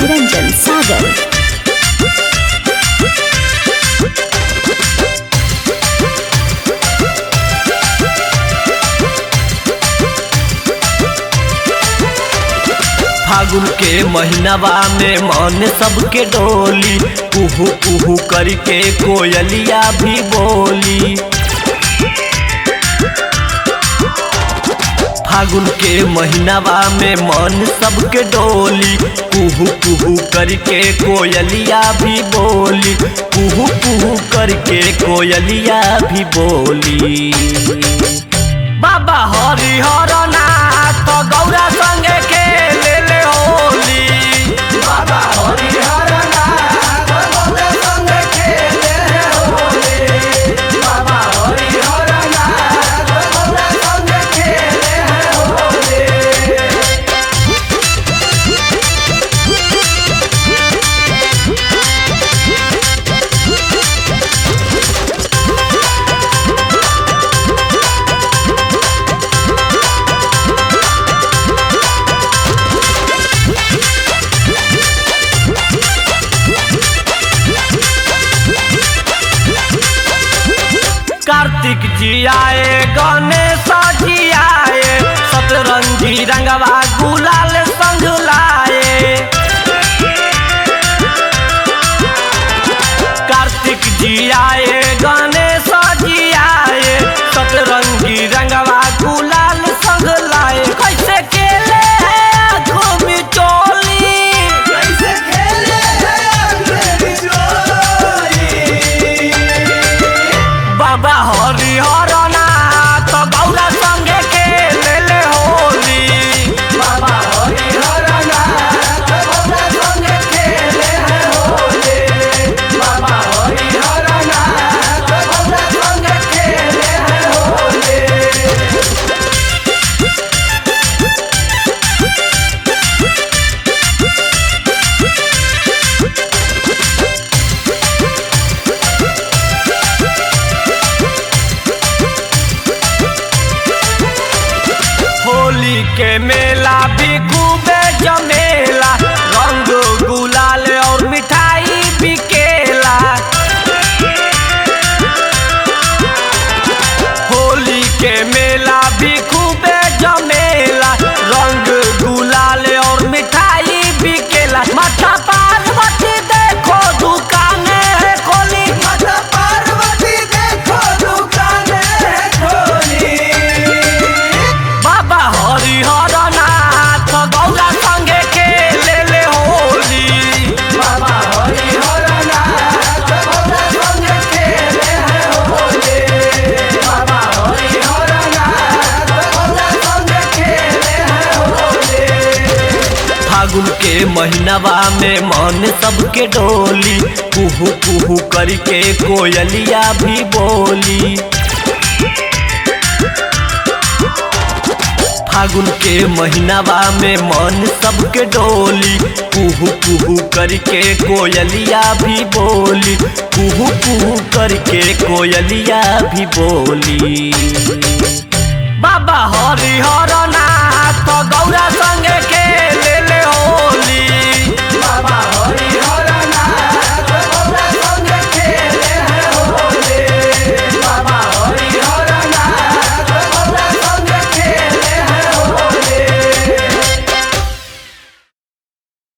निरंजन सागर फागुन के महीनावा में मन सबके डोली कुहू कुहू करके कोयलिया भी बोली फागुन के महीनावा में मन सबके डोली कुहू कुहू करके कोयलिया भी बोली कुहू कुहू करके कोयलिया भी बोली बाबा हरि हर नाथ गौरा संगे के ले ले होली बाबा हरि हर नाथ गौरा संगे के ले ले होली बाबा हरि हर नाथ गौरा संगे के ले ले होली कार्तिक जी आए गणेश जी आए सतरंगी रंगवा गुलाल संग लाए कार्तिक जी आए गणेश जी आए सतरंगी रंगवा गुलाल संग लाए कैसे खेले हैं आँखों में चोली कैसे खेले हैं आँखों में चोली बाबा हरि हर नाथ गौरा संगे के ले ले होली बाबा हरि हर नाथ गौरा संगे के ले ले होली बाबा हरि हर नाथ गौरा संगे के ले ले होली होली के मेला भी खूबे जमेला रंग गुलाल और मिठाई बिकेला होली के मेला भी खूबे जमेला रंग गुलाल और मिठाई बिकेला माथा पार्वती देखो दुकाने है खोली माथा पार्वती देखो दुकाने है खोली बाबा हरि हर नाथ गौरा संगे के ले ले होली बाबा हरि हर नाथ गौरा संगे के ले ले होली बाबा हरि हर नाथ गौरा संगे के ले ले होली फागुन के महीनावा में मन सबके डोली कुहू कुहू करके कोयलिया भी बोली फागुन के महीनावा में मन सबके डोली कुहू कुहू करके कोयलिया भी बोली कुहू कुहू करके कोयलिया भी बोली बाबा हरि हर नाथ गौरा संग